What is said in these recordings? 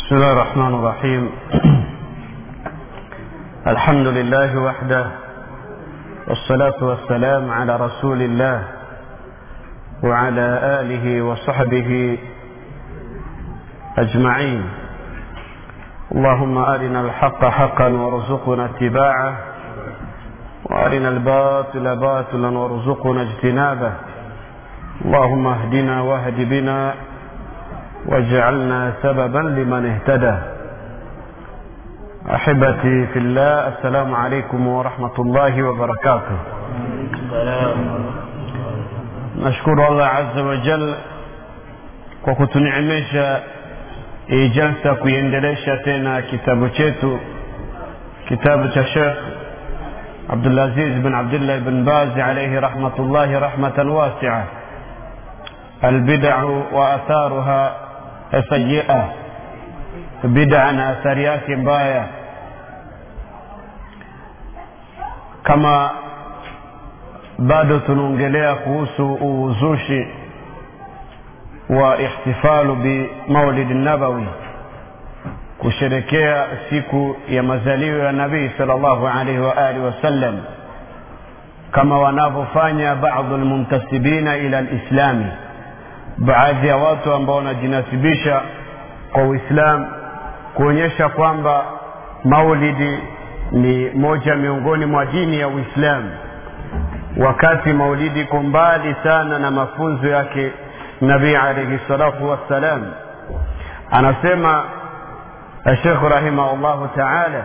بسم الله الرحمن الرحيم الحمد لله وحده والصلاة والسلام على رسول الله وعلى آله وصحبه أجمعين اللهم أرنا الحق حقا وارزقنا اتباعه وأرنا الباطل باطلا وارزقنا اجتنابه اللهم اهدنا واهد بنا واجعلنا سببا لمن اهتدى احبتي في الله السلام عليكم ورحمه الله وبركاته nashukuru allah azza wa jal kwa kutuneemesha ijalsa kuiendelesha tena kitabu chetu kitabu cha shekh abdulaziz bin abdullah bin bazi alaihi rahmatullahi rahmatan wasia albidau wa atharuha sayia bida na athari yake mbaya kama bado tunaongelea kuhusu uzushi wa ihtifalu bimaulidi nabawi kusherekea siku ya mazalio ya nabii sal llahu alaihi waalihi wasallam kama wanavyofanya badu lmuntasibina ila lislami baadhi ya watu ambao wanajinasibisha kwa uislam kuonyesha kwamba maulidi ni moja miongoni mwa dini ya uislamu wakati maulidi iko mbali sana na mafunzo yake nabii alaihi salatu wassalam anasema الشيخ رحمه الله تعالى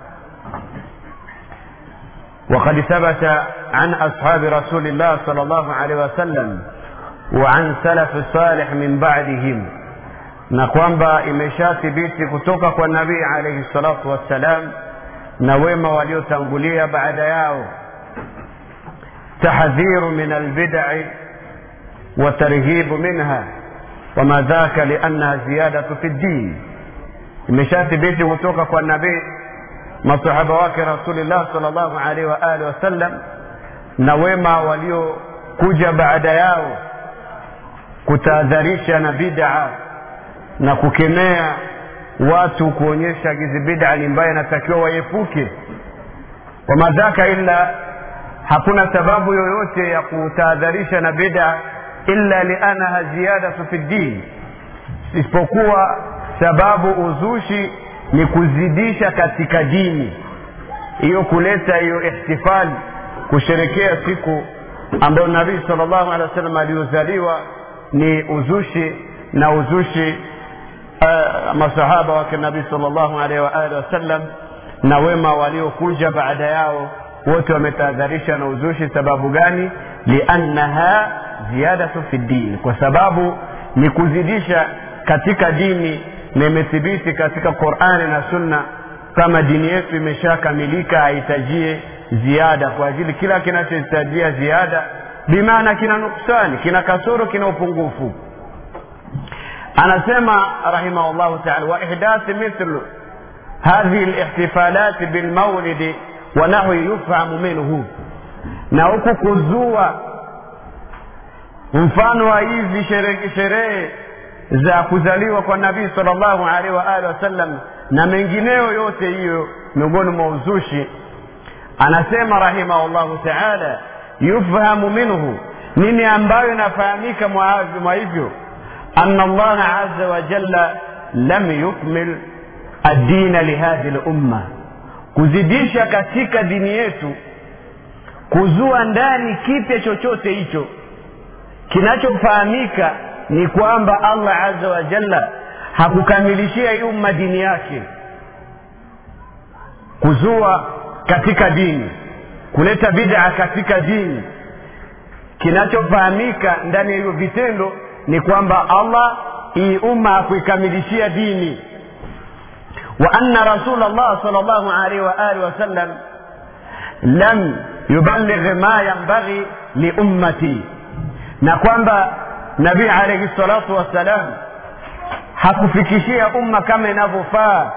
وقد ثبت عن أصحاب رسول الله صلى الله عليه وسلم وعن سلف الصالح من بعدهم na kwamba imeshathibiti kutoka kwa nabii alaihi salatu wassalam na wema waliotangulia baada yao tahdhiru min albidai watarhibu minha wama dhaka liannaha ziyadatu fi ddin imeshathibiti kutoka kwa nabii masahaba wake rasulillah sal llahu alaihi waalihi wasallam na wema waliokuja baada yao kutahadharisha na bid'a na kukemea watu kuonyesha hizi bid'a ni mbaya inatakiwa waepuke wamadhaka illa hakuna sababu yoyote ya kutahadharisha na bid'a illa liannaha ziyadatu fi ddin isipokuwa sababu uzushi ni kuzidisha katika dini hiyo kuleta hiyo ihtifali kusherekea siku ambayo nabii sal llahu alehi wa sallam aliyozaliwa ni uzushi na uzushi uh, masahaba wake nabii sal llahu alaihi waalihi wasallam na wema waliokuja baada yao wote wametahadharisha na uzushi sababu gani liannaha ziyadatu fi ddin kwa sababu ni kuzidisha katika dini na imethibiti katika qurani na sunna kama dini yetu imeshakamilika haihitajie ziada kwa ajili kila kinachohitajia ziada bimaana kina nuksani kina kasoro kina upungufu anasema rahimahullahu taala wa ihdathi mithlu hadhihi lihtifalati bilmaulidi wa nahwi yufhamu minhu na huku kuzua mfano wa hizi sherehe za kuzaliwa kwa nabii sal llahu alaihi waalihi wasallam na mengineyo yote hiyo miongoni mwa uzushi anasema rahimahullahu taala yufhamu minhu nini ambayo inafahamika mwa hivyo ana allaha aza wajalla lam yukmil addina lihadhi lumma kuzidisha katika dini yetu kuzua ndani kipya chochote hicho kinachofahamika ni kwamba allah aza wajalla hakukamilishia umma dini yake kuzua katika dini kuleta bid'a katika dini kinachofahamika ndani ya hivyo vitendo ni kwamba allah hii umma hakuikamilishia dini wa anna rasul llah sal llahu alaihi waalihi wasallam lam yuballigh ma yambaghi liummati na kwamba nabii alaihi salatu wassalam hakufikishia umma kama inavyofaa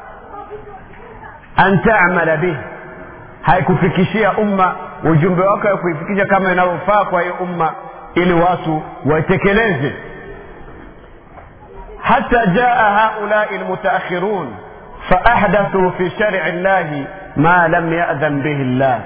an tamala bih haikufikishia umma ujumbe wake wa kuifikisha kama inavyofaa kwa hiyo umma ili watu waitekeleze حتى جاء هؤلاء المتأخرون فأحدثوا في شرع الله ما لم يأذن به الله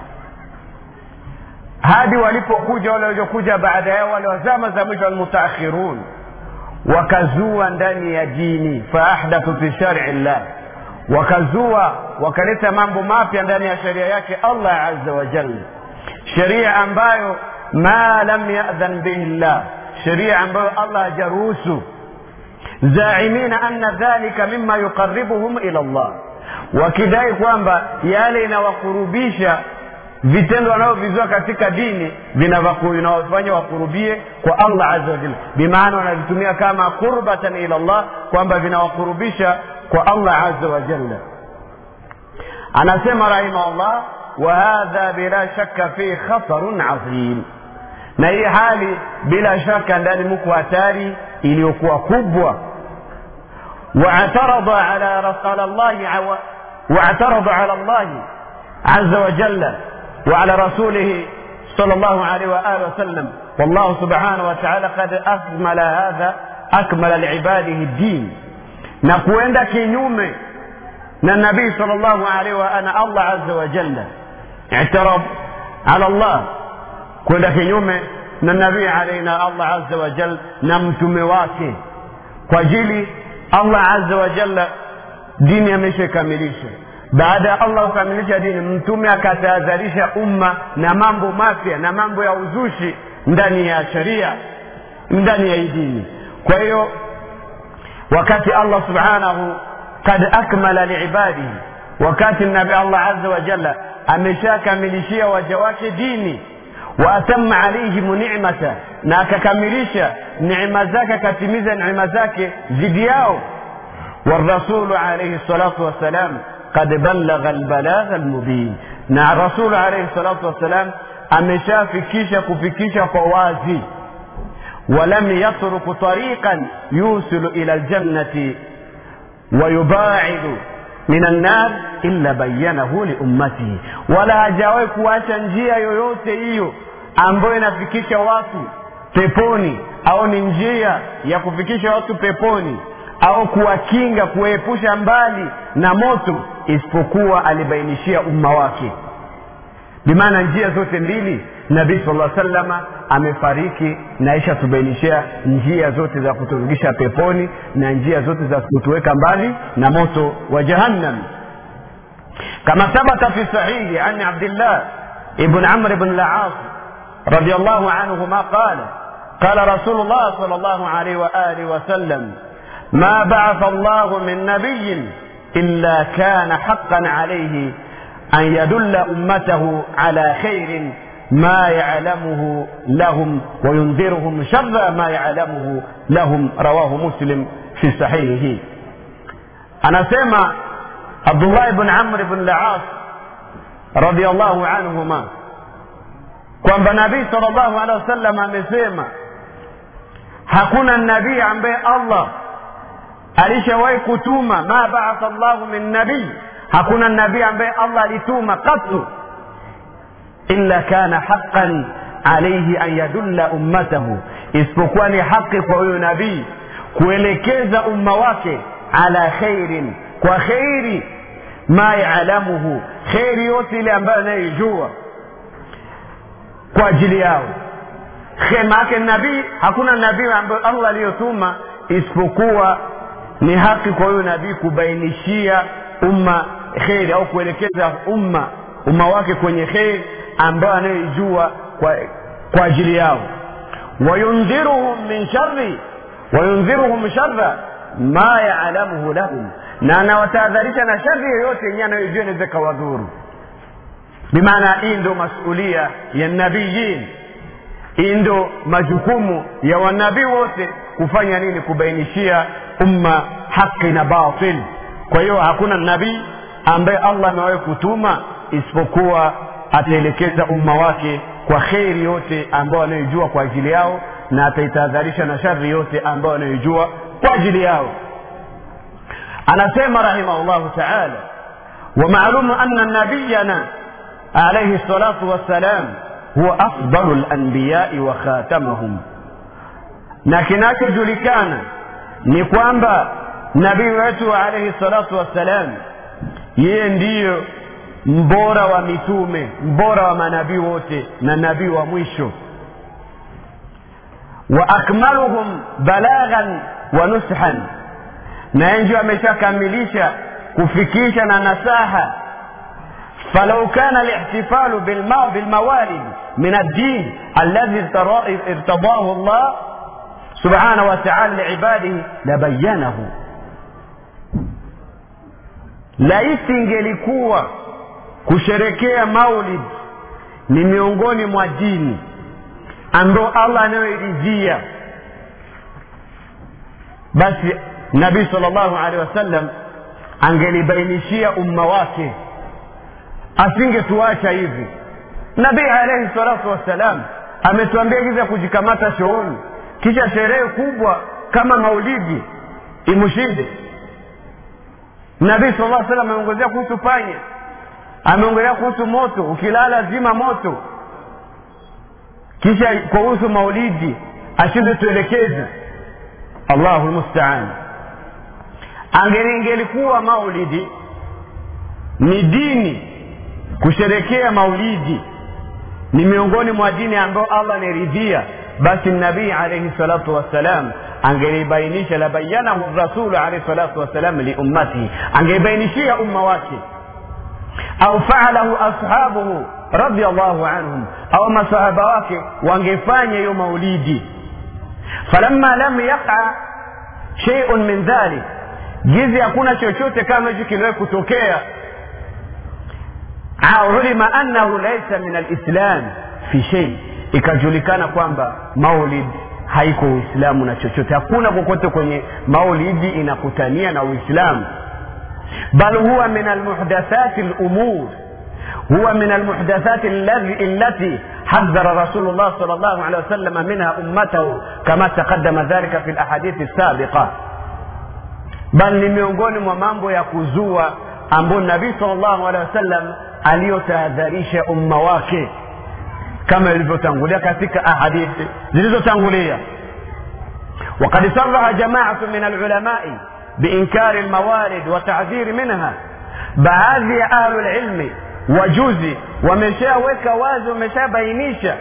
hadi walipokuja wale waliokuja baada yao wale wazama za mwisho almutaakhirun wakazua ndani ya dini faahdathu fi shari llah wakazua wakaleta mambo mapya ndani ya sheria yake allah aza wajal sheria ambayo ma lam yadhan bihi llah sheria ambayo allah hajaruhusu zaimina anna dhalika mima yuqaribuhum ila llah wakidai kwamba yale inawakurubisha vitendo wanavyovizua katika dini vinawafanya wakurubie kwa allah aza wajal bimaana wanavitumia kama qurbatan ila llah kwamba vinawakurubisha kwa allah aza wajalla anasema rahimahullah wahadha bila shaka fi khatarun azim na hii hali bila shaka ndani muko hatari iliyokuwa kubwa واعترض على رسول الله عو... واعترض على الله عز وجل وعلى رسوله صلى الله عليه وآله وسلم والله سبحانه وتعالى قد أكمل هذا أكمل لعباده الدين نكوين كينيومي na nabii sallallahu alaihi wa ana allah azza wa jalla i'tarab ala allah kwenda kinyume na nabii alaihi na allah azza wa jalla na mtume wake kwa ajili allah azza wa jalla dini ameshakamilisha baada ya allah kukamilisha dini mtume akatahadharisha umma na mambo mapya na mambo ya uzushi ndani ya sharia ndani ya hii dini kwa hiyo wakati allah subhanahu kad akmala liibadihi wakati nabi allah aza wajalla ameshakamilishia waja wake dini waatama alaihim nicmata na akakamilisha neema zake akatimiza neema zake zidi yao والرسول عليه الصلاة والسلام قد بلغ البلاغ المبين na rasulu alaihi salatu wassalam ameshafikisha kufikisha kwa wazi walam yatruku tariqan yusilu ila ljannati wayubaidu min annar illa bayanahu liummatihi wala hajawahi kuacha njia yoyote hiyo ambayo inafikisha watu peponi au ni njia ya kufikisha watu peponi au kuwakinga kuwaepusha mbali na moto isipokuwa alibainishia umma wake bimaana njia zote mbili nabii sala salama amefariki na isha tubainishia njia zote za kuturudisha peponi na njia zote za kutuweka mbali na moto wa jahannam kama thabata fi sahihi an abdillah ibn amr ibn laas رضي الله عنهما قال قال رسول الله صلى الله عليه وآله وسلم ما بعث الله من نبي إلا كان حقا عليه أن يدل أمته على خير ما يعلمه لهم وينذرهم شر ما يعلمه لهم رواه مسلم في صحيحه أنا سمع عبد الله بن عمرو بن العاص رضي الله عنهما kwamba nabii salllahu alehi wasallam amesema hakuna nabii ambaye allah alishawahi kutuma ma baatha llahu min nabii hakuna nabii ambaye allah alituma qatu illa kana haqan alaihi an yadulla ummatahu isipokuwa ni haqi kwa huyo nabii kuelekeza umma wake ala khairin kwa khairi ma yalamuhu kheri yote ile ambayo anayoijua kwa ajili yao maake nabii hakuna nabii ambayo allah aliyotuma isipokuwa ni haki kwa huyo nabii kubainishia umma kheri au kuelekeza umma umma wake kwenye kheri ambayo anayoijua kwa, kwa ajili yao wayundhiruhum min shari wayundhiruhum shara ma yalamuhu lahum na anawatahadharisha na shari yoyote yenyewe anayoijua inaweza ikawadhuru bimaana hii ndo masulia ya nabiyin hii ndo majukumu ya wanabii wote kufanya nini kubainishia umma haki na batil kwa hiyo hakuna nabii ambaye allah amewahi kutuma isipokuwa ataelekeza umma wake kwa kheri yote ambayo anayoijua kwa ajili yao na ataitahadharisha na shari yote ambayo anayoijua kwa ajili yao anasema rahimahullahu taala ومعلوم أن نبينا عليه الصلاة والسلام هو أفضل الأنبياء وخاتمهم na kinachojulikana ni kwamba nabii wetu alaihi salatu wassalam yeye ndiyo mbora wa mitume mbora wa manabii wote na nabii wa mwisho wa akmaluhum balaghan wa nushan na yeye ndio ameshakamilisha kufikisha na nasaha فلو كان الاحتفال بالموالد من الدين الذي ارتضاه الله سبحانه وتعالى لعباده لبينه laisi ingelikuwa kusherekea maulid ni miongoni mwa dini ambayo allah anayoiridhia basi nabii sal llahu alehi wasallam angelibainishia umma wake asingetuacha hivi nabii alaihi salatu wassalam ametuambia hivi ya kujikamata shughuli kisha sherehe kubwa kama maulidi imshinde nabii sal lla salam ameongezea kuhusu panya ameongelea kuhusu moto ukilala zima moto kisha kuhusu maulidi ashinde tuelekeze allahu lmustaan angelingelikuwa maulidi ni dini kusherekea maulidi ni miongoni mwa dini ambayo allah ameridhia basi nabii alaihi salatu wassalam angelibainisha labayanahu rasulu alaihi salatu wassalam liummatihi angelibainishia umma wake au faalahu ashabuhu radiallahu anhum au masahaba wake wangefanya hiyo maulidi falamma lam yaqa sheiun min dhalik jizi hakuna chochote kama hicho kiliwahi kutokea ulima annahu laisa min alislam fi shei ikajulikana kwamba maulid haiko uislamu na chochote hakuna kokote kwenye maulidi inakutania na uislamu bal huwa min almuhdathati lumur huwa min almuhdathati allati حذر رسول الله صلى الله عليه وسلم منها أمته كما تقدم ذلك في الأحاديث السابقة بل ni miongoni mwa mambo ya kuzua ambayo nabii salllahu alehi wasallam aliyotahadharisha umma wake kama ilivyotangulia katika ahadithi zilizotangulia وقد صرح جماعة من العلماء بإنكار الموارد وتعذير منها baadhi ya ahlulilmi wajuzi wameshaweka wazi wameshabainisha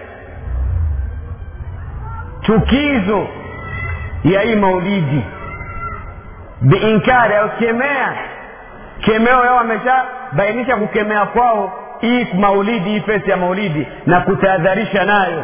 chukizo ya hii maulidi biinkari au kemea kemeo yao wameshabainisha kukemea kwao hii maulidi hii fesi ya maulidi na kutahadharisha nayo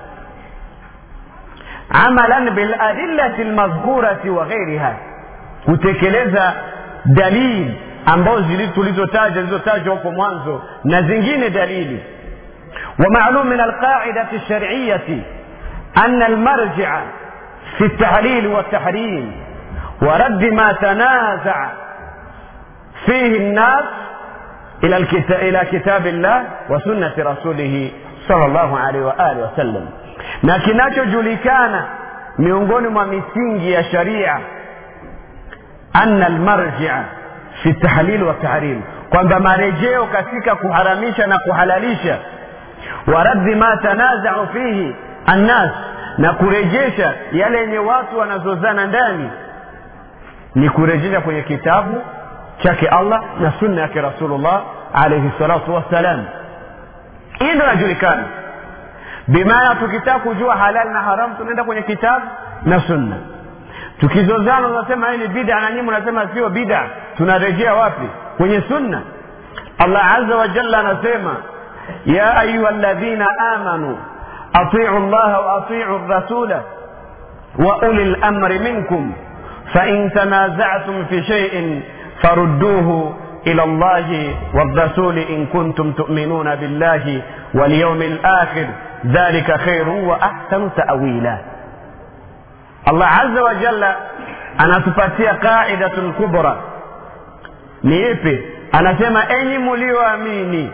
amalan biladillati lmadhkurati wa ghairiha kutekeleza dalili ambazo tulizotaja zilizotajwa huko mwanzo na zingine dalili ومعلوم من القاعدة الشرعية أن المرجع في التحليل والتحريم ورد ما تنازع فيه الناس إلى, الكتاب إلى كتاب الله وسنة رسوله صلى الله عليه وآله وسلم na kinachojulikana miongoni mwa misingi ya sharia anna almarjia fi tahlil wa tahrim kwamba marejeo katika kuharamisha na kuhalalisha wa raddi ma tanazau fihi annas na kurejesha yale yenye watu wanazozana ndani ni kurejesha kwenye kitabu chake allah na sunna yake rasulullah alaihi salatu wassalam hii ndo inajulikana bimaana tukitaka kujua halali na haramu tunaenda kwenye kitabu na sunna tukizozana unasema hii ni bida na nyinyi unasema sio bida tunarejea wapi kwenye sunna allah aza wa jalla anasema ya ayuha ladhina amanu atiu llaha wa atiu rasula wa uli lamri minkum fain tanazatum fi shaiin farudduhu إلى الله والرسول إن كنتم تؤمنون بالله واليوم الآخر ذلك خير وأحسن تأويلا الله عز وجل anatupatia qaidatun kubra ni ipi anasema enyi mulioamini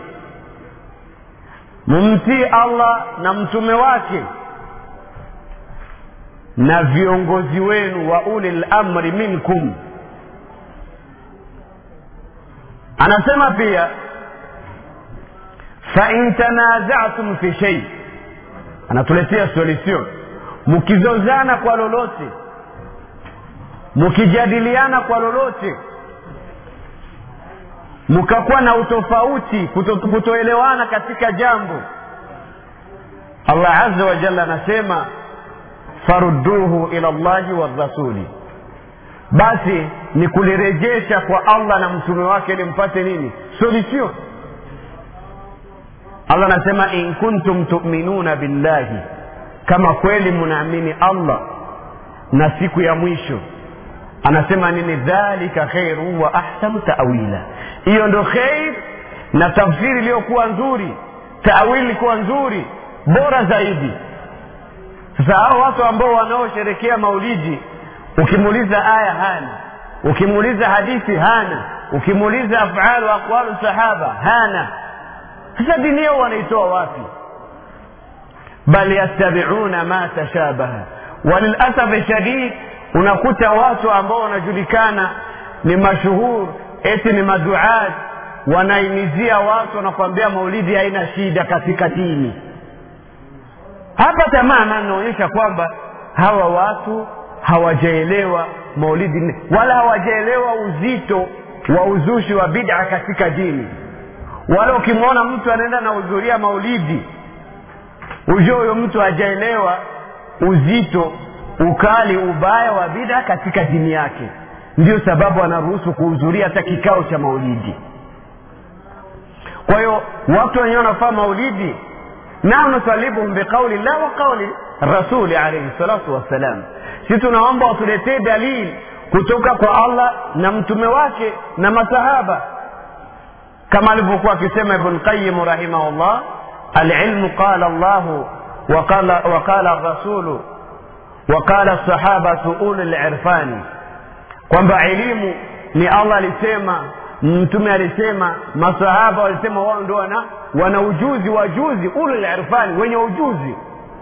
mumtii allah na mtume wake na viongozi wenu wa uli lamri minkum anasema pia fain tanazatum fi shei anatuletea solution mkizozana kwa lolote mkijadiliana kwa lolote mkakuwa na utofauti kuto, kutoelewana katika jambo allah aza wa jalla anasema farudduhu ila llahi warasuli basi ni kulirejesha kwa allah na mtume wake ili mpate nini solution allah anasema in kuntum tuminuna billahi kama kweli mnaamini allah na siku ya mwisho anasema nini dhalika khairu wa ahsanu tawila hiyo ndo kheir na tafsiri iliyokuwa nzuri tawili ilikuwa nzuri bora zaidi sasa hao watu ambao wanaosherekea maulidi ukimuuliza aya hana ukimuuliza hadithi hana ukimuuliza afalu aqwalu sahaba hana sasa dini yao wanaitoa wapi bal yattabiuna ma tashabaha walilasafi shadid unakuta watu ambao wanajulikana ni mashuhur eti ni maduat wanaimizia watu wanakwambia maulidi haina shida katika dini hapa tamama inaonyesha kwamba hawa watu hawajaelewa maulidi wala hawajaelewa uzito wa uzushi wa bid'a katika dini wala ukimwona mtu anaenda na hudhuria maulidi ujue huyo mtu hajaelewa uzito ukali ubaya wa bid'a katika dini yake ndio sababu anaruhusu kuhudhuria hata kikao cha maulidi kwa hiyo watu wenyewe wanafaa maulidi nao nusalibuhum biqauli llah wa qauli rasuli alaihi salatu wassalam si tunaomba watuletee dalili kutoka kwa allah na mtume wake na masahaba kama alivyokuwa akisema ibn qayim rahimahullah alilmu qala llahu waqala rasulu waqala sahabatu ulu lirfani kwamba elimu ni allah alisema mtume alisema masahaba walisema wao ndo wana wana ujuzi wajuzi ulu lirfani wenye ujuzi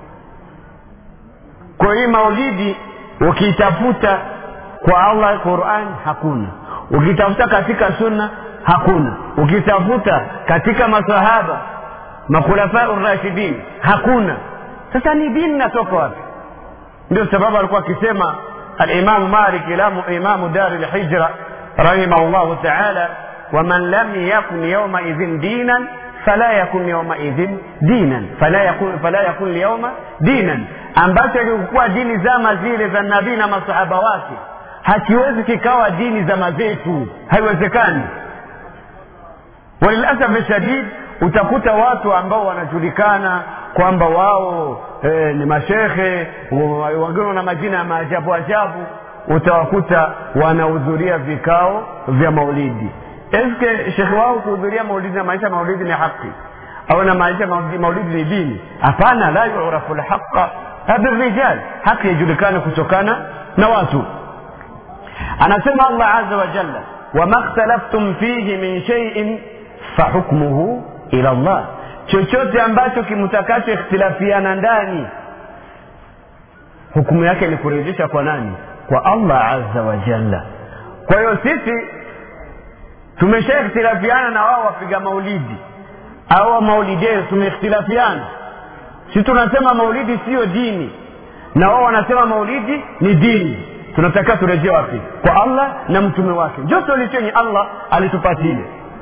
kwa hii maulidi ukiitafuta kwa allah quran hakuna ukitafuta katika sunna hakuna ukitafuta katika masahaba makhulafau rashidin hakuna sasa ni dini natoka wapi ndio sababu alikuwa akisema alimamu malik imamu dari lhijra rahimahullahu taala waman lam yakun yaumaidhin dinan fala yakun yaumaidhin dinan fala yakun, fala yakun lyauma dinan ambacho kilikuwa dini zama zile za nabii na masahaba wake hakiwezi kikawa dini zama zetu haiwezekani walilasafi shadid utakuta watu ambao wanajulikana kwamba wao e, ni mashekhe wengine wana majina ya maajabu ajabu utawakuta wanahudhuria vikao vya maulidi eske shekhe wao kuhudhuria maulidi na maisha maulidi ni haki au na maisha maulidi ni dini hapana la yurafu lhaqa birijal haki yajulikana kutokana na watu anasema allah aza wa jalla wama khtalaftum fihi min sheiin fahukmuhu ila llah chochote ambacho kimtakacho ikhtilafiana ndani hukumu yake ni kurejesha kwa nani kwa allah aza wa jalla kwa hiyo sisi tumesha ikhtilafiana na wao wapiga maulidi au maulideo tumeikhtilafiana si tunasema maulidi siyo dini na wao wanasema maulidi ni dini tunatakiwa turejee wapi kwa allah na mtume wake ndio solution allah alitupatia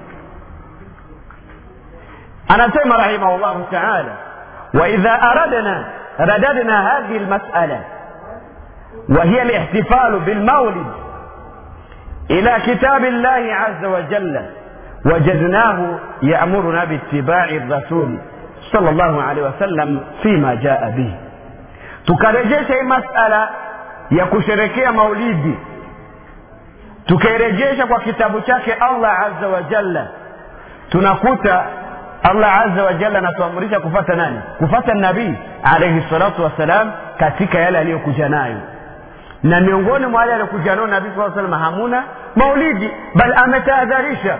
anasema rahimahullahu taala waidha aradna radadna hadhihi lmasala وهي الاحتفال بالمولد إلى كتاب الله عز وجل وجدناه يأمرنا باتباع الرسول صلى الله عليه وسلم فيما جاء به tukarejesha hii masala ya kusherekea maulidi tukairejesha kwa kitabu chake allah azza wa jalla tunakuta allah azza wa jalla anatuamrisha kufata nani kufata nabii alaihi salatu wassalam katika yale aliyokuja nayo na miongoni mwa yale aliyokuja nayo nabii saa salam hamuna maulidi bal ametahadharisha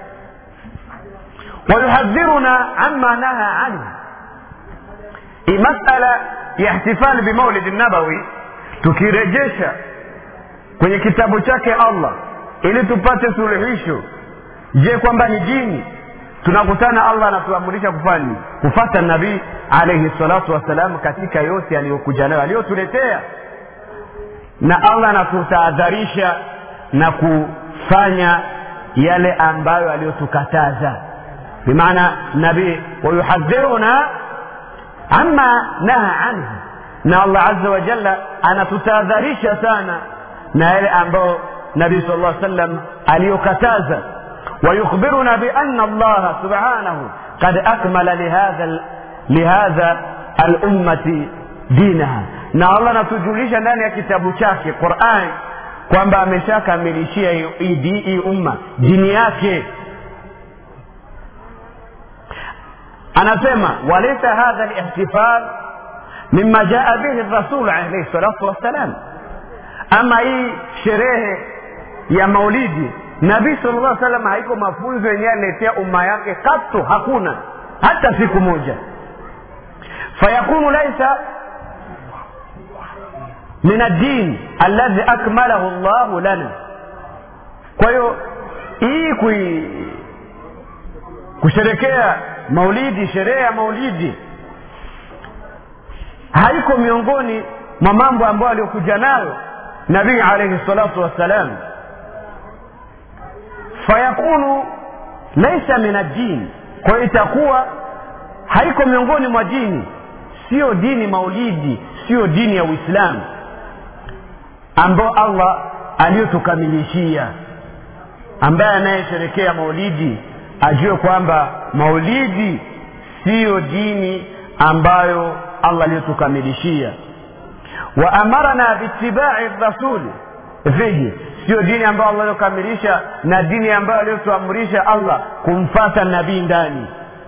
wayuhadhiruna ama naha anhu hii masala ya ihtifali bimaulidi nabawi tukirejesha kwenye kitabu chake allah ili tupate suluhisho je kwamba ni dini tunakutana allah anatuamurisha kufanya kufata nabii alaihi salatu wassalam katika yote aliyokuja nayo aliyotuletea na allah anatutahadharisha na kufanya yale ambayo aliyotukataza bimaana nabii wayuhadhiruna ama naha anhu na allah aza wajalla anatutahadharisha sana na yale ambayo nabii sal llah sallam aliyokataza ويخبرنا بأن الله سبحانه قد أكمل لهذا لهذا الأمة دينها na allah anatujulisha ndani ya kitabu chake quran kwamba ameshakamilishia hii umma dini yake anasema walaisa hadha lihtifal mima jaa bihi rasul alaihi salatu wassalam ama hii sherehe ya maulidi nabii sal llah salam haiko mafunzo yenyewe aliletea umma yake katu hakuna hata siku moja fayakunu laisa min addin alladhi akmalahu llahu lana kwa hiyo hii kui kusherekea maulidi sherehe ya maulidi haiko miongoni mwa mambo ambayo aliyokuja nayo nabii alaihi salatu wassalam fayakunu laisa min addin kwa hiyo itakuwa haiko miongoni mwa dini siyo dini maulidi siyo dini ya uislamu ambao allah aliyotukamilishia ambaye anayesherekea maulidi ajue kwamba maulidi siyo dini ambayo allah aliyotukamilishia wa amarana biitibai rasuli fihi siyo dini ambayo allah aliyokamilisha na dini ambayo aliyotuamrisha allah kumfata nabii ndani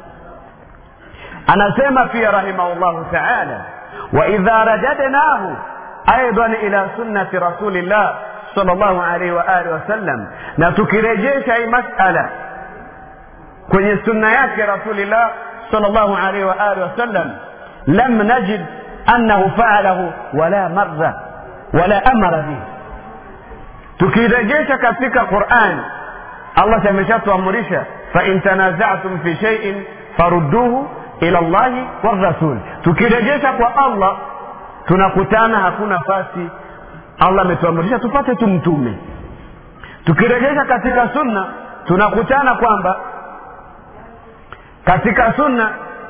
anasema pia rahimahullahu taala waidha rajadnahu aidan ila sunnati rasulillah sal llahu alaihi waalihi wasallam na tukirejesha hii masala kwenye sunna yake rasulillah sal llahu alaihi waalihi wasallam lam najid annahu faalahu wala marra wala amara bihi tukirejesha katika quran allah ameshatuamurisha fain tanazatum fi shaiin farudduhu ila llahi warasul tukirejesha kwa allah tunakutana hakuna nafasi allah ametuamrisha tupate tu mtume tukirejesha katika sunna tunakutana kwamba katika sunna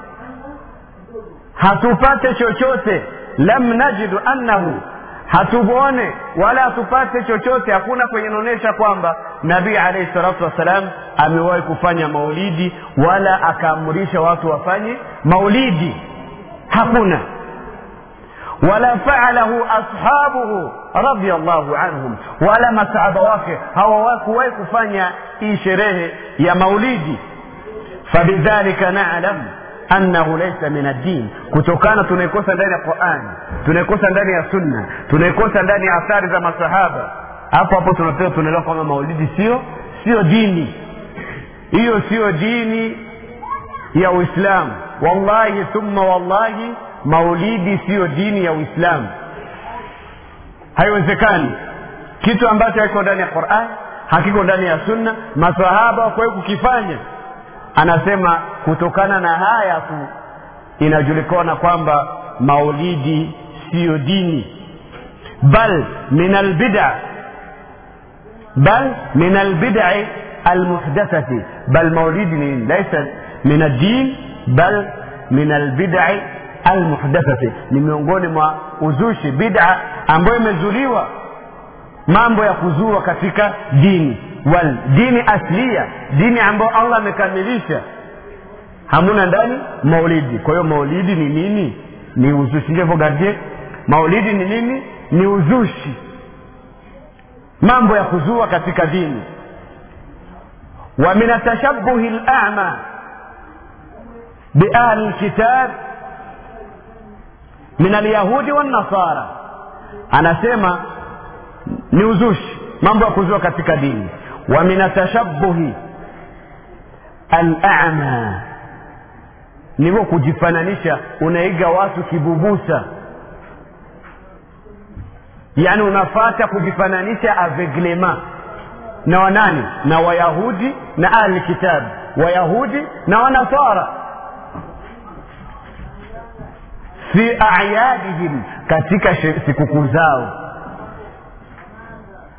hatupate chochote lam najidu annahu hatuone wala hatupate chochote hakuna kwenye inaonyesha kwamba nabii alaihi salatu wassalam amewahi kufanya maulidi wala akaamrisha watu wafanye maulidi hakuna wala faalahu ashabuhu radiallahu anhum wala masahaba wake hawakuwahi kufanya hii sherehe ya maulidi fabidhalika nalam annahu laisa min addin kutokana tunaikosa ndani ya qurani tunaikosa ndani ya sunna tunaikosa ndani ya athari za masahaba hapo hapo tunapewa tunaelewa kwamba maulidi sio sio dini hiyo siyo dini ya uislamu wallahi thumma wallahi maulidi siyo dini ya uislamu haiwezekani kitu ambacho hakiko ndani ya quran hakiko ndani ya sunna masahaba wakuwahi kukifanya anasema kutokana na haya tu inajulikana kwamba maulidi siyo dini bal min albida bal min albidai almuhdathati bal maulidi ni laisa min addin bal min albidai almuhdathati ni miongoni mwa uzushi bida ambayo imezuliwa mambo ya kuzua katika dini wal dini aslia dini ambayo allah amekamilisha hamuna ndani maulidi kwa hiyo maulidi ni nini ni uzushi ndivyo gardie maulidi ni nini ni uzushi mambo ya kuzua katika dini wa min atashabuhi lama biahli lkitab min alyahudi wannasara anasema ni uzushi mambo ya kuzua katika dini wa min atashabuhi alama nivyo kujifananisha unaiga watu kibubusa yaani unafata kujifananisha aveglema na wanani na wayahudi na ahli kitabu wayahudi na wanasara fi ayadihim katika sikukuu zao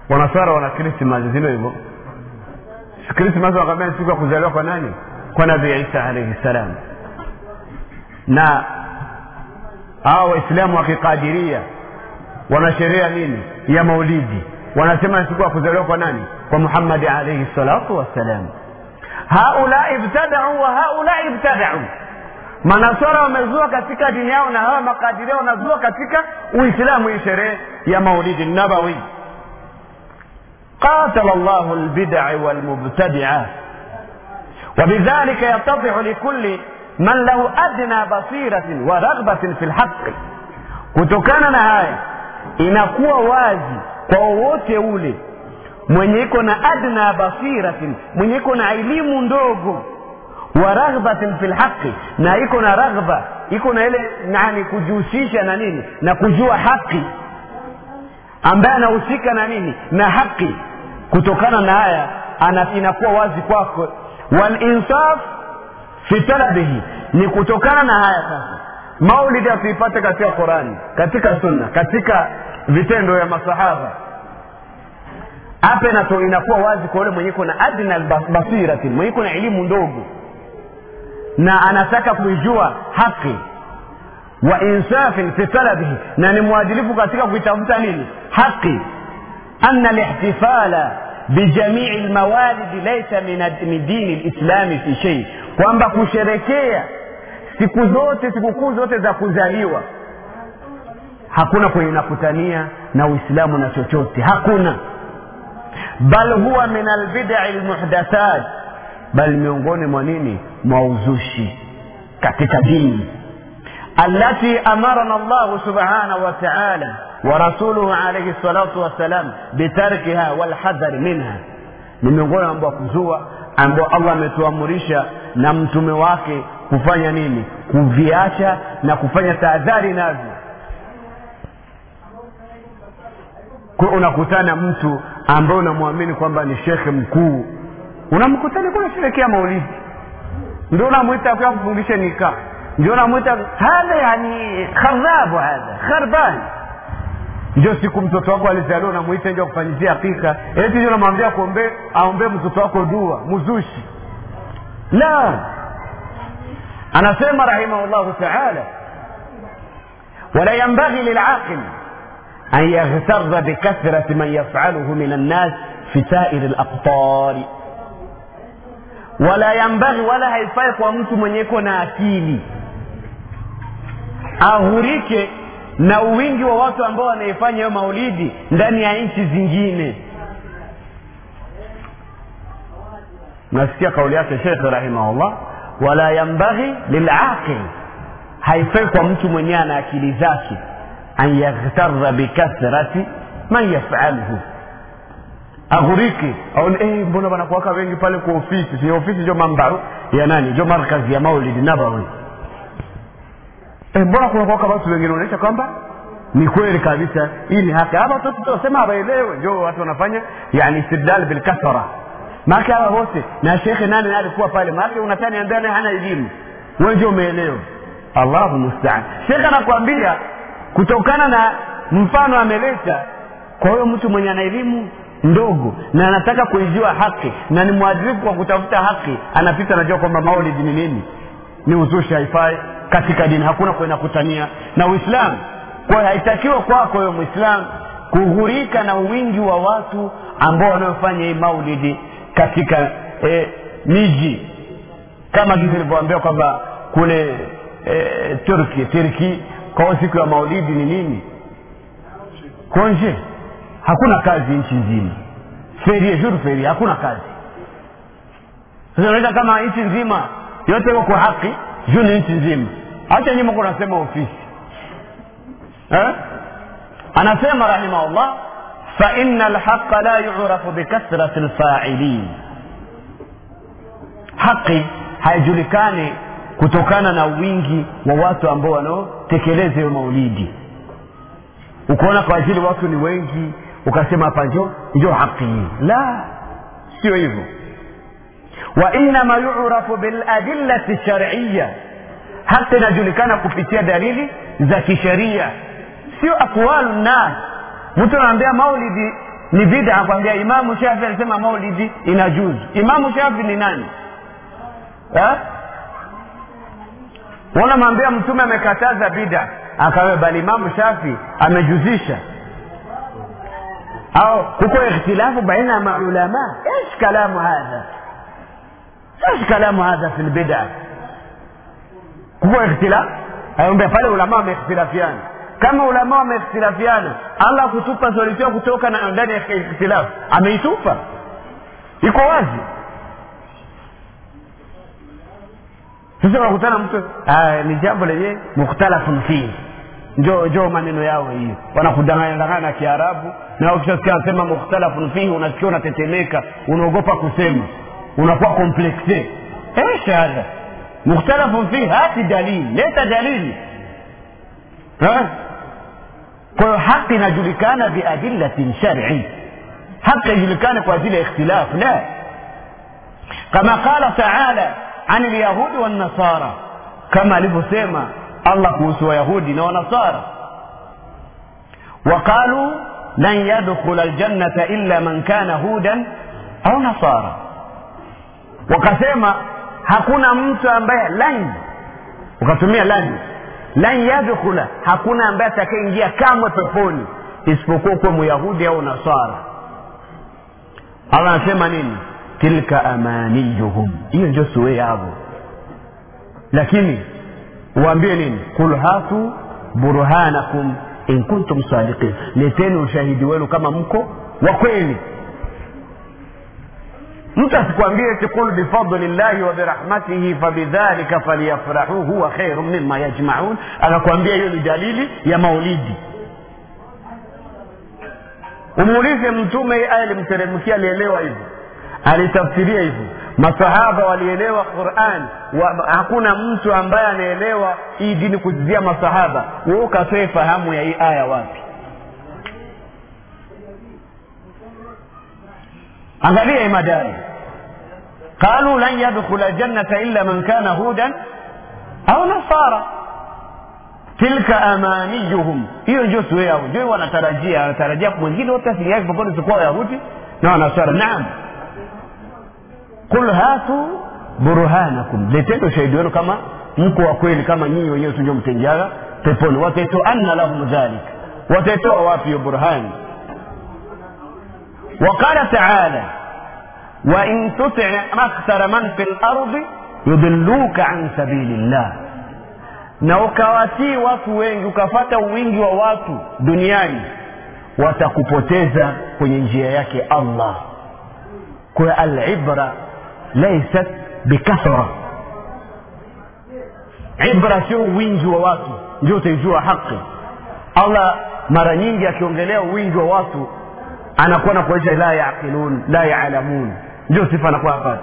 wanaswara wana krismas zilo hivyo krismas wakaambia ni siku ya kuzaliwa kwa nani kwa nabii isa alaihi ssalam na hawa waislamu wa kikadiria wana sheria nini ya maulidi wanasema ni siku ya kuzaliwa kwa nani kwa muhammadi alaihi salatu wassalam haulai ibtadau wa haulai ibtadau manaswara wamezua katika dini yao na hawa makadiria wanazua katika uislamu hii sherehe ya maulidi nabawi قاتل الله البدع والمبتدعات وبذلك يتضح لكل من له أدنى بصيرة ورغبة في الحق kutokana na haya inakuwa wazi kwa wowote ule mwenye iko na adna basiratin mwenye iko na elimu ndogo wa raghbatin fi lhaqi na iko na raghba iko na ile nani kujihusisha na nini na kujua haki ambaye anahusika na nini na haki kutokana na haya inakuwa wazi kwako walinsaf fi talabihi ni kutokana na haya sasa maulidi hatuipate katika qurani katika sunna katika vitendo ya masahaba hapa inato inakuwa wazi kwa yule mwenye iko na adna basiratin mwenye iko na elimu ndogo na anataka kuijua haki wa insafin fi talabihi na ni mwadilifu katika kuitafuta nini haki ana lihtifala bijamii lmawalidi laisa min dini lislami fi shei kwamba kusherekea siku zote sikukuu zote za kuzaliwa hakuna kwenye nakutania na uislamu na chochote hakuna bal huwa min albidai lmuhdathat bal miongoni mwa nini mwa uzushi katika dini التي أمرنا الله سبحانه وتعالى ورسوله عليه الصلاة والسلام بتركها والحذر منها ni miongoni ambao kuzua ambao allah ametuamurisha na mtume wake kufanya nini kuviacha na kufanya tahadhari navyo kwa unakutana mtu ambaye unamwamini kwamba ni shekhe mkuu unamkutana kwa unasherekea maulidi ndio unamwita kwa kufundisha nikaa ndio unamwita hadha yani khadhabu hadha kharbani ndio siku mtoto wako alizaliwa unamwita nje kufanyizia hakika eti ndio unamwambia kuombe aombee mtoto wako dua muzushi la anasema rahimahullahu taala wala yambaghi lilaqil an yaghtarra bikathrati man yafaluhu min annas fi sairi laqtari wala yambaghi wala haifai kwa mtu mwenye iko na akili aghurike na uwingi wa watu ambao wanaifanya hiyo maulidi ndani ya nchi zingine nasikia kauli yake shekhe rahimahullah wala yambaghi lilaqil haifai kwa mtu mwenyewe ana akili zake an yaghtarra bikathrati man yafaluhu aghurike aone eh, mbona wanakuwaka wengi pale kwa ofisi si ofisi ndio mambaru ya nani ndio markazi ya maulidi nabawi eh, mbona kunakuwaka watu wengine unaonyesha kwamba ni kweli kabisa hii ni haki hapa tu tutasema hawaelewe ndio watu wanafanya yani istidlal bilkathara maake hawa wote na shekhe nani alikuwa pale maake unataka niambia naye hana elimu wewe ndio umeelewa allahu mustaan shekhe anakuambia kutokana na mfano ameleta kwa hiyo mtu mwenye ana elimu ndogo na anataka kuijua haki na ni mwadilifu kwa kutafuta haki anapita anajua kwamba maulidi ni nini ni uzushi haifai katika dini hakuna kwenda kutania na uislamu kwa hiyo haitakiwa kwako wewe mwislamu kughurika na wingi wa watu ambao wanaofanya hii maulidi katika eh, miji kama jinsi ilivyoambiwa kwamba kule eh, turki turki kwao siku ya maulidi ni nini konje hakuna kazi nchi nzima ferie jour ferie hakuna kazi sasa unaita kama nchi nzima yote iko kwa haki juu ni nchi nzima hacha nyuma kunasema ofisi eh? anasema rahimahullah faina alhaqa la yurafu bikathrati lfailin haqi haijulikani kutokana na wingi wa watu ambao wanaotekeleza hiyo maulidi ukaona kwa ajili watu ni wengi ukasema hapa njo njo haki hii la sio hivyo wainama yurafu biladillati shariya haki inajulikana kupitia dalili za kisheria sio aqwalu nnas mtu anaambia maulidi ni bida kwambia imamu shafi alisema maulidi inajuzu imamu shafi ni nani eh? unamwambia mtume amekataza bida akawe bali imamu shafi amejuzisha au kuko ikhtilafu baina ya maulama ايش kalamu hadha ايش kalamu hadha fi lbida kuko ikhtilaf aambia pale ulama wameikhtilafiana kama ulama wameikhtilafiana allah kutupa solution kutoka na ndani ya ikhtilafu ameitupa iko wazi sasa unakutana mtu ah, ni jambo lenye mukhtalafun fihi njo njo maneno yao hiyo wanakudanganya danganya na kiarabu na ukishasikia anasema mukhtalafun fihi unasikia unatetemeka unaogopa kusema unakuwa komplexe ايش هذا مختلف فيه هات دليل leta dalili Ha? kwa hiyo haki inajulikana biadillatin shari haki ijulikane kwa ajili ya ikhtilaf la kama qala taala an lyahudi wannasara kama alivyosema allah kuhusu wayahudi na wanasara waqaluu lan yadkhula aljannata illa man kana hudan au nasara wakasema hakuna mtu ambaye lan ukatumia lan lan yadkhula hakuna ambaye atakayeingia kamwe peponi isipokuwa kuwa myahudi au nasara allah anasema nini tilka amaniyuhum hiyo ndio suwe yavo lakini uambie nini qul hatu burhanakum in kuntum sadiqin leteni ushahidi wenu kama mko wa kweli mtu asikwambie eti qul bifadli llahi wa birahmatihi fabidhalika falyafrahu huwa khairu mima yajmaun akakwambia hiyo ni dalili ya maulidi umuulize mtume aya alimteremkia alielewa hivyo alitafsiria hivyo masahaba walielewa quran wa, hakuna mtu ambaye anaelewa hii dini kuzizia masahaba we ukatoe fahamu ya hii aya wapi angalia imadari qalu lan yadkhula jannata illa man kana hudan au nasara tilka amaniyuhum hiyo ndio sue yao ndio wanatarajia wanatarajia mwingine wote asiliake popote sikuwa wayahudi na wanasara naam qul hatu burhanakum leteni ushahidi wenu kama mko wa kweli kama nyinyi wenyewe tunjo mtenjaga peponi wataitoanna lahum dhalik wataitoa wapi hiyo burhani وقال تعالى وإن تطع أكثر من في الأرض يضلوك عن سبيل الله na ukawatii watu wengi ukafata wingi wa watu duniani watakupoteza kwenye njia yake allah kwa alibra laisat bikathra ibra sio wingi wa watu ndio utaijua haki allah mara nyingi akiongelea wingi wa watu anakuwa na kuonyesha la yaqilun la yaalamun ndio sifa anakuwa hapa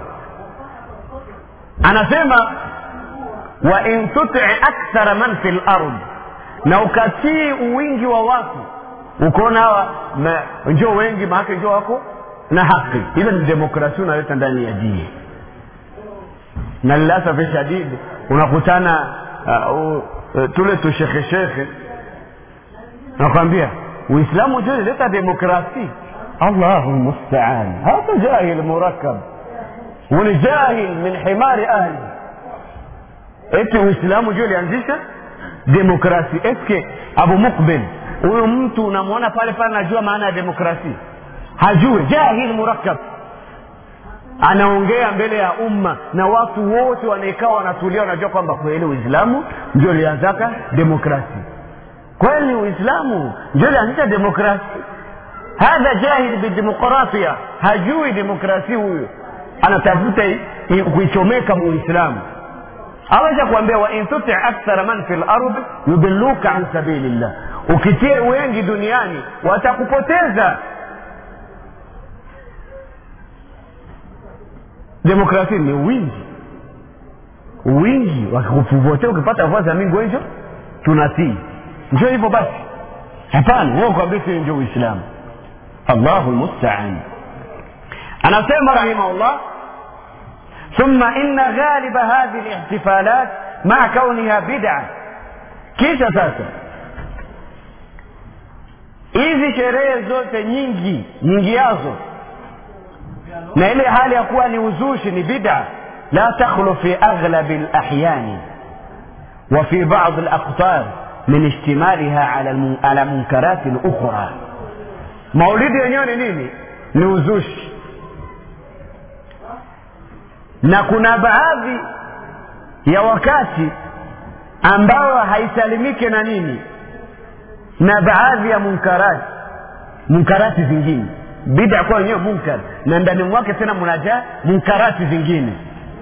anasema wa in tuti akthara man fi lard na ukatii uwingi wa watu ukaona hawa njo wengi maake njo wako na haki ile ni demokrasia unaleta ndani ya dini na lilasafi shadidi unakutana uh, uh, tule tushekheshekhe nakwambia uislamu ndio ileta demokrasi allahu lmustaan hata jahil murakab ni jahil min himari ahli eti uislamu ndio ilianzisha demokrasi eske abu mukbil huyu mtu unamwona pale pale anajua maana ya demokrasi hajue jahil murakab anaongea mbele ya umma na watu wote wanaekaa wanatulia wanajua kwamba kweli uislamu ndio ulianzaka demokrasi kweli uislamu ndio ilianzisha demokrasi hadha jahil bidemokrasia hajui demokrasia huyo anatafuta kuichomeka muislamu aweza kuambia wain tuti akthara man fi lard yudilluka an sabilillah ukitie wengi duniani watakupoteza demokrasia ni wingi wingi wakikuvotea ukipata voa za mingi wenjo tunatii njo hivyo basi hapana wewe kwambia sio ndio uislamu allahu lmustaan anasema rahimahullah ثم إن غالب هذه الاحتفالات مع كونها بدعة كيف ساسا hizi sherehe zote nyingi nyingi yazo na ile hali ya kuwa ni uzushi ni bida la takhlu fi aghlabi lahyani wa fi badi alaqtar min ishtimaliha ala, almun- ala munkarati lukhra maulidi yenyewe ni nini ni uzushi na kuna baadhi ya wakati ambao haisalimike na nini na baadhi ya munkarati munkarati zingine bida kwa wenyewe munkar na ndani mwake tena mnajaa munkarati zingine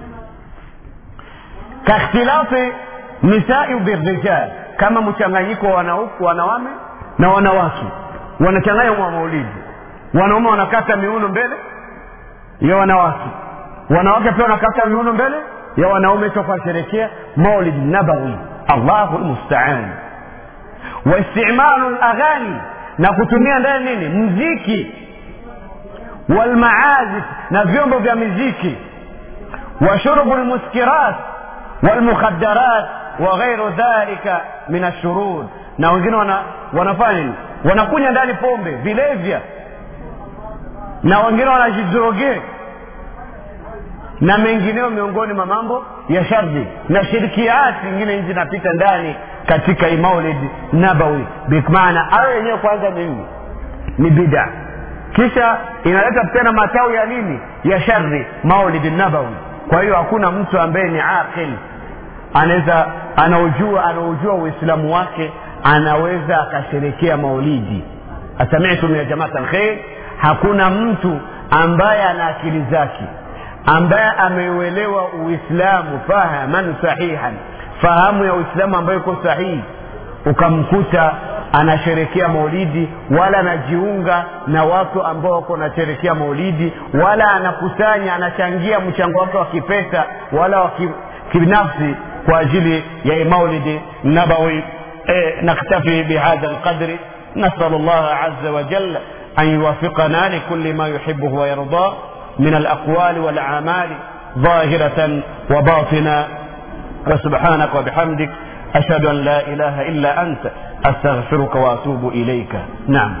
kakhtilafi nisai birijal kama mchanganyiko wa wanauku wanawame na wanawake wanachanganya mwa maulidi wanaume wanakata miuno mbele ya wanawake wanawake pia wanakata miuno mbele ya wanaume toka sherekea maulid nabawi allahu lmustaan waistimalu laghani na kutumia ndani nini mziki walmaazif na vyombo vya miziki wa shurbu lmuskirat walmukhadarat wa ghairu dhalika min ashurur na wengine wana, wanafanya nini wanakunya ndani pombe vilevya na wengine wanajidrogee na mengineo miongoni mwa mambo ya shardi na shirkiati ingine hizi zinapita ndani katika hii maulid nabawi bimaana hayo yenyewe kwanza ni nini ni bida kisha inaleta tena matawi ya nini ya shari maulid nabawi kwa hiyo hakuna mtu ambaye ni aqil anaweza anaujua anaujua uislamu wake anaweza akasherekea maulidi asamitum ya jamaat alkhair hakuna mtu ambaye ana akili zake ambaye ameuelewa uislamu fahaman sahihan fahamu ya uislamu ambayo iko sahihi ukamkuta anasherekea maulidi wala anajiunga na watu ambao wako wanasherekea maulidi wala anakusanya anachangia mchango wake wa kipesa wala wa ki- kibinafsi kwa ajili ya maulidi nabawi eh, naktafi bihadha lqadri nasalu llaha aza wajal an yuwafiqana likuli ma yuhibuhu wayardah من الأقوال والأعمال ظاهرة وباطنة وسبحانك وبحمدك أشهد أن لا إله إلا أنت أستغفرك وأتوب إليك نعم